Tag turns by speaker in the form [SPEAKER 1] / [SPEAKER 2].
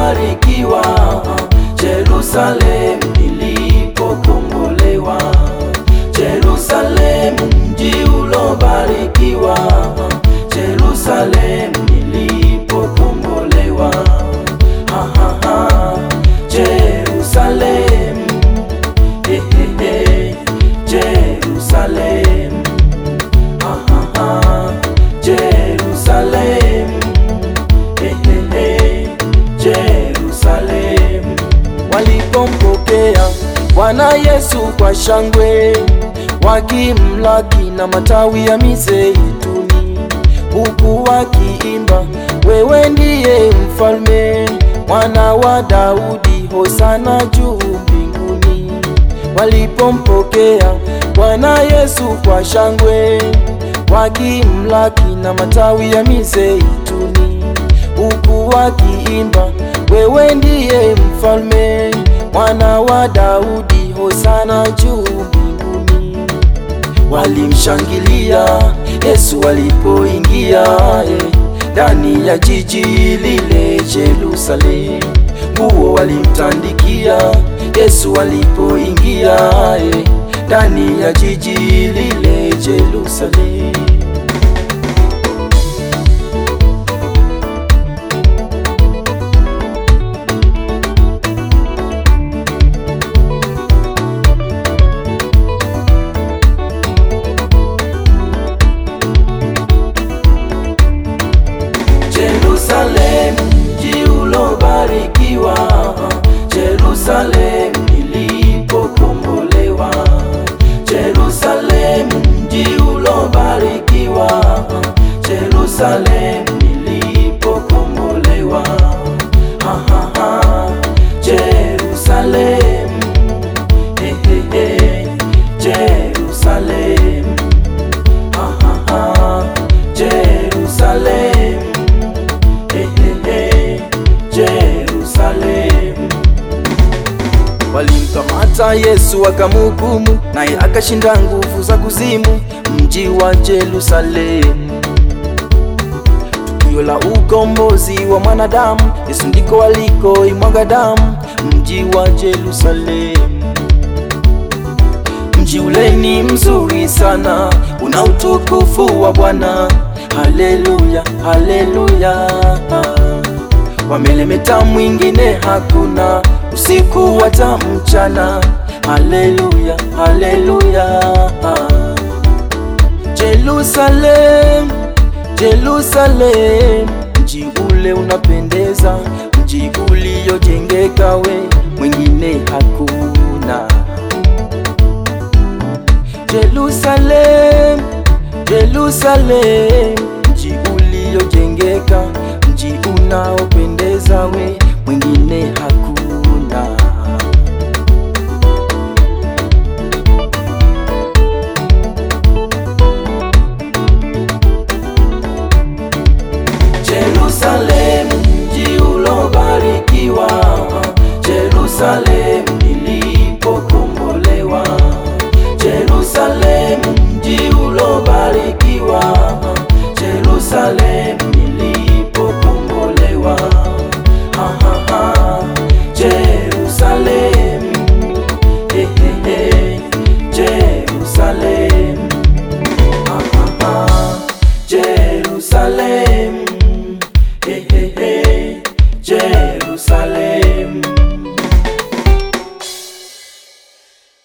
[SPEAKER 1] ulobarikiwa, Jerusalem nilipokombolewa, Jerusalem mji ulobarikiwa, Jerusalem nilipokombolewa, ha, ha, ha. Jerusalem, eh, eh, eh. Jerusalem, ha, ha, ha. Jerusalem, eh, eh, eh. Jerusalem. Walipompokea Bwana Yesu kwa shangwe, wakimlaki na matawi ya mizeituni, huku wakiimba, wewe ndiye mfalme, mwana wa Daudi, hosana juu mbinguni. Walipompokea Bwana Yesu kwa shangwe, wakimlaki na matawi ya mizeituni, huku wakiimba, wewe ndiye mfalme, mwana wa Daudi, hosana juu mbinguni. Walimshangilia Yesu alipoingia eh, ndani ya jiji lile Jerusalem. Nguo walimtandikia Yesu alipoingia eh, ndani ya jiji lile Jerusalem. Jerusalem mji ulobarikiwa, Jerusalem nilipokombolewa, Jerusalem mji ulobarikiwa, Jerusalem nilipokombolewa, ha, ha, ha. Jerusalem, eh, eh, eh. Jerusalem, ha, ha, ha. Jerusalem Eh, eh, eh, Jerusalem. Walimkamata Yesu wakamhukumu, naye akashinda nguvu za kuzimu, mji wa Jerusalem. Tukio la ukombozi wa mwanadamu, Yesu ndiko alikoimwaga damu, mji wa Jerusalem. Mji ule ni mzuri sana, una utukufu wa Bwana. Haleluya, haleluya. Wamelemeta mwingine hakuna, usiku hata mchana. Haleluya, haleluya. Jerusalem, Jerusalem, mji ule unapendeza, mji uliojengeka, we mwingine hakuna. Jerusalem, Jerusalem, mji uliojengeka, mji unaopendeza, we mwingine hakuna. Jerusalem, mji ulobarikiwa, Jerusalem nilipokombolewa, Jerusalem mji ulobarikiwa, Jerusalem